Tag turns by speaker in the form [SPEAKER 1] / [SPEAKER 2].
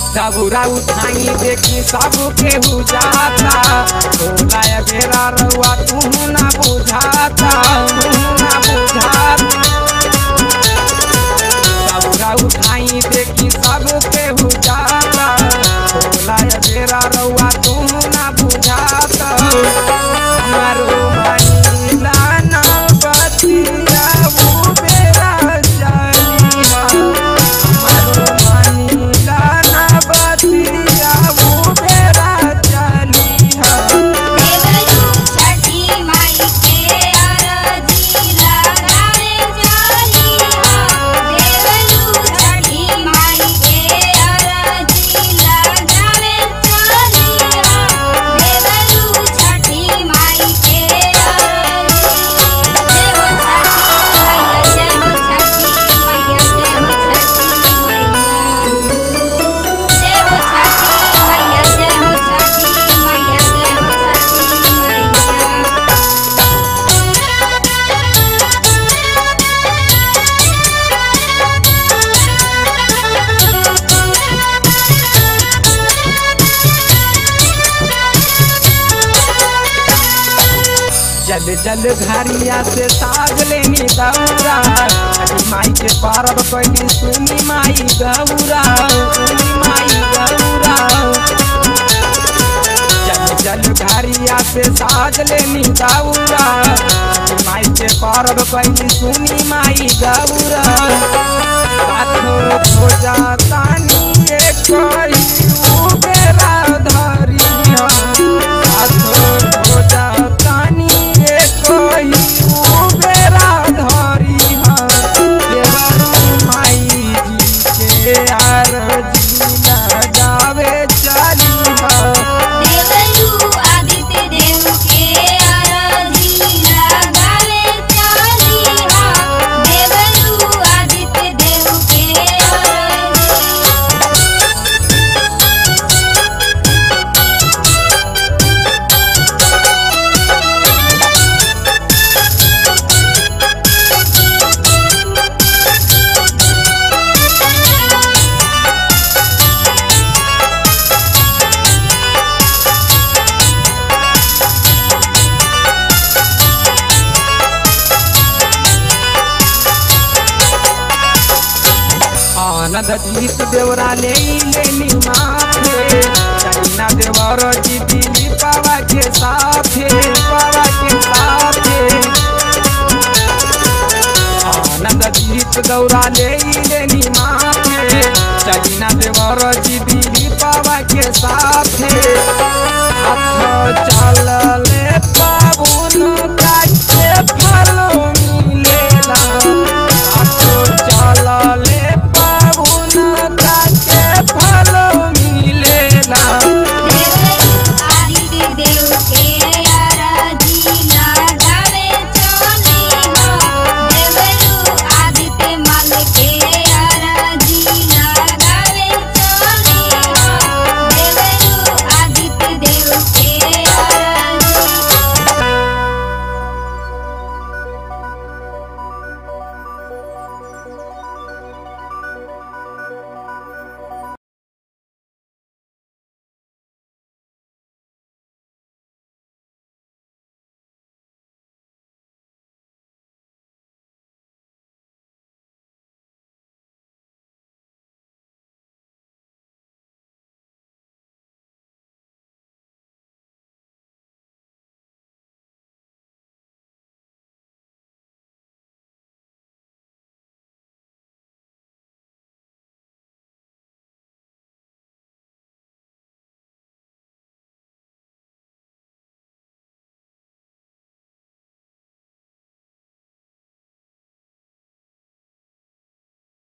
[SPEAKER 1] दबुरा उठाई देखी सब केहू जाता भोला या बेरा रउआ तू ना बुझाता तू ना बुझाता दबुरा उठाई देखी सब केहू जाता भोला या बेरा रउआ तू ना बुझाता हमारो महिला ना बतिया वो बेरा चलिहा हमारो महिला ना बतिया वो बेरा चलिहा
[SPEAKER 2] देवरू छठी माई के अरजी लगावे चलिहा देवरू छठी माई के अरजी लगावे चलिहा देवरू छठी माई के अरजी देव छठी मैया जय हो छठी मैया जय हो छठी मैया देव छठी मैया जय हो छठी मैया जय हो छठी मैया
[SPEAKER 1] जल जल घरिया से साग लेनी दौरा अरे माई के पारब कैली सुनी माई गौरा सुनी माई गौरा जल जल घरिया से साग लेनी दौरा अरे माई के पारब कैली सुनी माई गौरा हाथ हो जाता नी एक कही बेरा धरिया हाथ हो जाता नी एक कही बेरा धरिया देवरू माई जी के आरजी लगावे चलिहा
[SPEAKER 2] देवरू आदित्य देव के अरजी लगावे चलिहा देवरू आदित्य देव के अरजी
[SPEAKER 1] आनंद जीत देवरा ले लेनी माथे चाइना देवर जी दिली पावा के साथे पावा के साथे आनंद जीत दौरा ले लेनी माथे चाइना देवर जी दिली पावा के साथे हाथ चल ले पाबुन